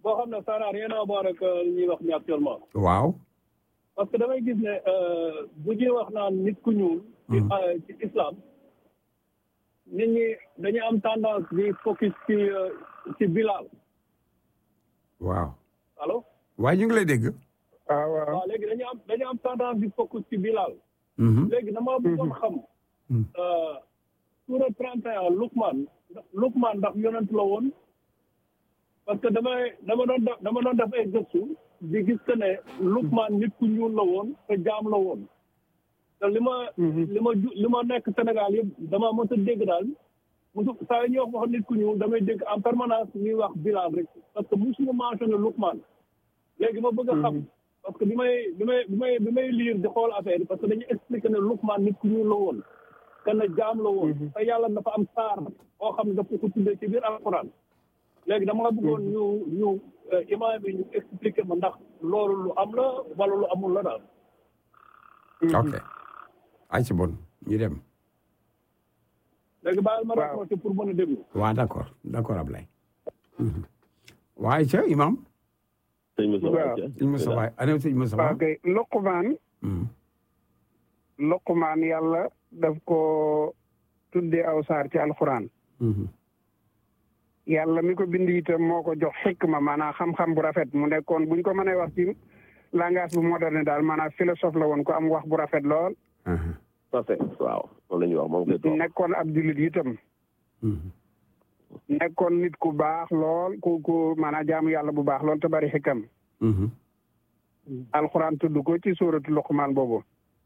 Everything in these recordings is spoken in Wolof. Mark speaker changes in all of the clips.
Speaker 1: boo xam ne ça n'a rien à voir ak li ñuy wax ni actuellement
Speaker 2: waaw
Speaker 1: parce que damay gis ne bu ñuy wax naan nit ku ñuul ci ci islam nit ñi dañuy am tendance di focus ci ci Bilal
Speaker 2: waaw
Speaker 1: allo
Speaker 2: waaye ñu ngi lay dégg
Speaker 3: waaw waaw
Speaker 1: waaw léegi dañuy am dañuy am tendance di focus ci Bilal
Speaker 2: Mhm.
Speaker 1: léegi dama bëggoon xam
Speaker 2: Mhm.
Speaker 1: suura 31 Lukman Lukman ndax yonent la woon parce que damay dama doon def dama doon def ay gëstu di gis que ne Lukman nit ku ñuul la woon te jaam la woon te li ma li ma ju li ma nekk Sénégal yëpp dama mës a dégg daal musu saa yu ñuy wax wax nit ku ñuul damay dégg en permanence ñuy wax Bilal rek parce que musuma mentionné Lukman léegi ma bëgg a xam parce que bi may bi may bi may bi may lire di xool affaire yi parce que dañuy expliqué ne Lukman nit ku ñuul la woon te ne jaam la woon te yàlla dafa am saar boo xam ne dafa ko tuddee ci biir alquran léegi dama la bëggoon ñu ñu imaam bi ñu expliqué ma ndax loolu lu am la wala lu amul la daal
Speaker 2: ok ay ci bon ñu dem
Speaker 1: léegi bàyyil ma
Speaker 3: Waaw.
Speaker 1: raconté pour mën a déglu
Speaker 2: waaw d'accord d'accord Ablaye Mhm. waaye ca imam
Speaker 4: sëñ Moussa
Speaker 3: waaw.
Speaker 2: sëñ Moussa waay ana sëñ Moussa
Speaker 3: waaw kay Luqmaan
Speaker 2: Mhm.
Speaker 3: Luqmaan yàlla daf ko tuddee aw saar ci alxuraan
Speaker 2: Mhm.
Speaker 3: yàlla mi ko bind itam moo ko jox xikma maanaam xam-xam bu rafet mu nekkoon buñ ko mënee wax ci langage bu moderne daal maanaam philosophe la woon ko am wax bu rafet lool
Speaker 2: Aha.
Speaker 4: parfait waaw moom la ñuy wax moom koy toog
Speaker 3: nekkoon ab jullit itam
Speaker 2: Mhm.
Speaker 3: nekkoon nit ku baax lool ku ku maanaam jaamu yàlla bu baax lool te bari xikam
Speaker 2: Mhm.
Speaker 3: alxuraan tudd ko ci suuratu Luqmaan boobu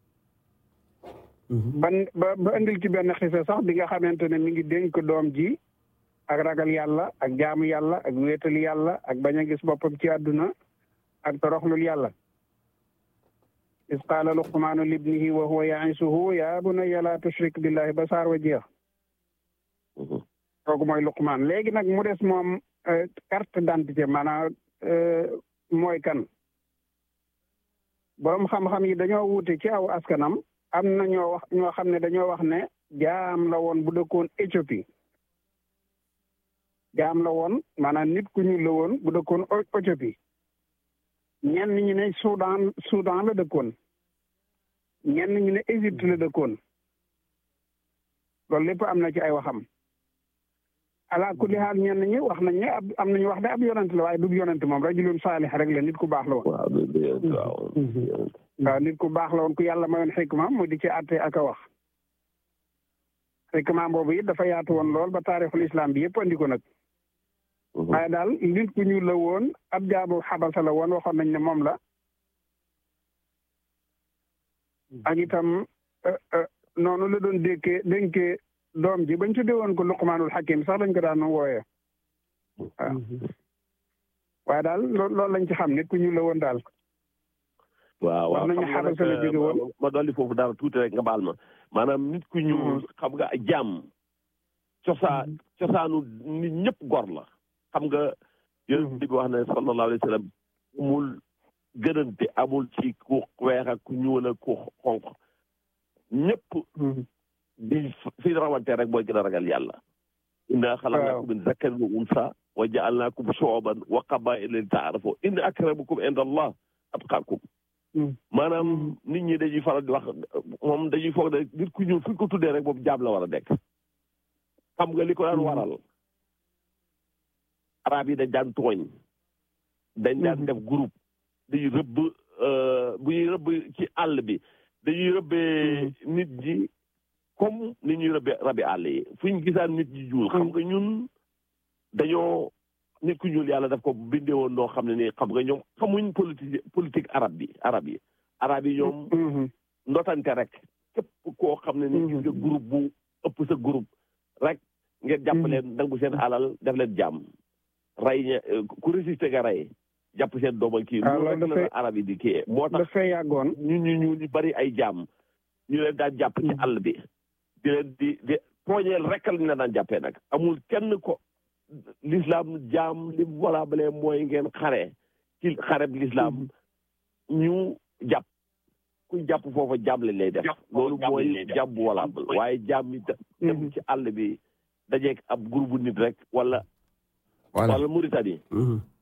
Speaker 2: Mhm.
Speaker 3: ban ba ba indil ci benn xisa sax bi nga xamante ne mi ngi dénk doom ji ak ragal yàlla ak jaamu yàlla ak wéetal yàlla ak bañ a gis boppam ci àdduna ak toroxlul yàlla is qaala luqmaanu libnihi wa huwa yaisuhu ya bunayya la tushrik billahi ba saar wa jeex kooku mooy luqmaan léegi nag mu des moom euh, carte d'identité maanaam euh, mooy kan borom xam-xam yi dañoo wuute ci aw askanam am na ñoo wax ñoo xam ne dañoo wax ne jaam la woon bu dëkkoon Éthiopie jaam la woon maanaam nit ku ñuul la woon bu dëkkoon O- Éthiopie ñenn ñi ne Soudan Soudan la dëkkoon ñenn ñi ne Égypte la dëkkoon loolu lépp am na ci ay waxam ala kulli haal ñenn ñi wax nañ ne ab am nañu wax ne ab yonent la waaye du yonent moom rajulun saalih rek la nit ku baax la woon
Speaker 4: waaw du du waaw
Speaker 3: waaw nit ku baax la woon ku yàlla mayoon xikma mu di ci àtte ak a wax xikma boobu it dafa yaatu woon lool ba taarixul islam bi yëpp andi ko nag waaye daal nit ku ñuul la woon ab jaabu xabasa la woon waxoon nañ ne moom la ak itam euh, euh, noonu la doon dékkee dénkee doom ji bañ tuddee woon ko luqmaanul xakim sax lañ ko daan wooyee waaw waaye daal loo loolu lañ ci xam nit ku ñuul la woon daal
Speaker 4: waaw waaw
Speaker 3: wax nañu
Speaker 4: xam nga
Speaker 3: xabasa la jóge woon.
Speaker 4: nag ma dolli foofu dara tuuti rek nga baal ma maanaam nit ku ñuul xam nga jàmm cosaa cosaanu nit ñëpp gor la xam nga yonent bi wax ne sallallahu alayhi wa sallam amul gënante amul ci ku weex ak ku ñuul ak ku xonq ñëpp di fi rawante rek mooy gën a ragal yàlla inna xalaqnaakum min zakarin wa unsa wa ja'alnaakum shu'uban wa qabaa'ila li ta'aarafu inna akramakum inda allah atqaakum maanaam nit ñi dañuy faral di wax moom dañuy foog ne nit ku ñuul fu ñu ko tuddee rek boobu jaam la war a nekk xam nga li ko daan waral arab yi dañ daan tooñ dañ daan def groupe dañuy rëbb bu ñuy rëbb ci àll bi dañuy rëbbee nit ñi comme ni ñuy rëbbee rabi àll yi fu ñu gisaan nit ñi juul xam nga ñun dañoo nit ku ñuul yàlla daf ko bindee woon noo xam ne nii xam nga ñoom xamuñ politique politique arab bi arab yi arab yi ñoom ndotante rek képp koo xam ne ni gis nga groupe bu ëpp sa groupe rek ngeen jàpp leen nangu seen alal def leen jàmm rey ña ku résister nga rey jàpp seen dooma kii
Speaker 3: Ah,
Speaker 4: loolu
Speaker 3: loolu
Speaker 4: rek la
Speaker 3: dafay-
Speaker 4: arab yi di kii moo tax
Speaker 3: dafay yàggoon
Speaker 4: ñu ñu ñu ñu bari ay jàmm ñu leen daan jàpp ci àll bi di leen di di tooñeel rek lañ la daan jàppee nag amul kenn ko l'islam jaam li wala balee mooy ngeen xare ci xareb l'islam ñu jàpp ku jàpp foofa jaam lañ lay def loolu mooy jàmm bu wala waaye jaam yi da- dem ci àll bi dajeeg ab groupe nit rek wala
Speaker 2: voilà
Speaker 4: wala Mauritanie